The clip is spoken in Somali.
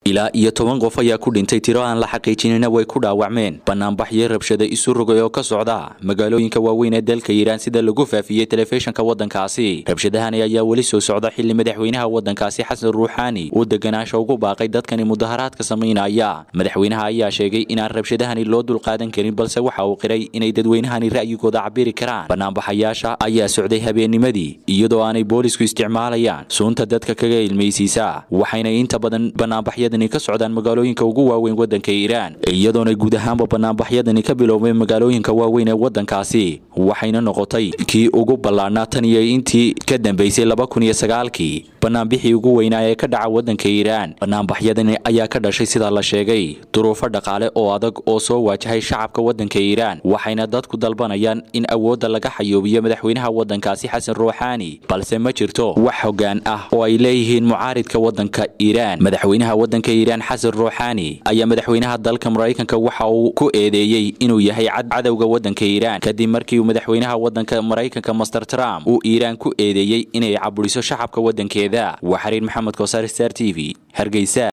ilaa iyo toban qof ayaa ku dhintay tiro aan la xaqiijinina way ku dhaawacmeen banaanbaxyo rabshada isu rogay oo ka socda magaalooyinka waaweyn ee dalka iiraan sida lagu faafiyey telefishinka waddankaasi rabshadahani ayaa weli soo socda xili madaxweynaha waddankaasi xasan ruuxaani uu deganaasha ugu baaqay dadkani mudaharaadka samaynaya madaxweynaha ayaa sheegay inaan rabshadahani loo dulqaadan karin balse waxa uu qiray inay dadweynahani ra'yigooda cabiri karaan banaanbaxayaasha ayaa socday habeennimadii iyadoo aanay boolisku isticmaalayaan suunta dadka kaga ilmaysiisa waxayna inta badan banaanbaxyadani ka socdaan magaalooyinka ugu waaweyn waddanka iiraan iyadoona guud ahaanba banaanbaxyadani ka biloobeen magaalooyinka waaweyn ee waddankaasi waxayna noqotay kii ugu ballaadhnaa tan iyo intii ka dambeysay laba kun iyo sagaalkii banaanbixii ugu weynaa ee ka dhaca waddanka iiraan banaanbaxyadani ayaa ka dhashay sida la sheegay duruufo dhaqaale oo adag oo soo waajahay shacabka waddanka iiraan waxayna dadku dalbanayaan in awoodda laga xayoobiyo madaxweynaha waddankaasi xasan ruuxaani balse ma jirto wax hoggaan ah oo ay leeyihiin mucaaridka waddanka iiraan madaxweynaha waddanka iiraan xasan ruuxaani ayaa madaxweynaha dalka maraykanka waxa uu ku eedeeyey inuu yahay cadowga waddanka iiraan kadib markii uu madaxweynaha waddanka maraykanka master trump uu iiraan ku eedeeyey inay caburiso shacabka waddankeeda waa xariir maxamed kosaar star t v hargeysa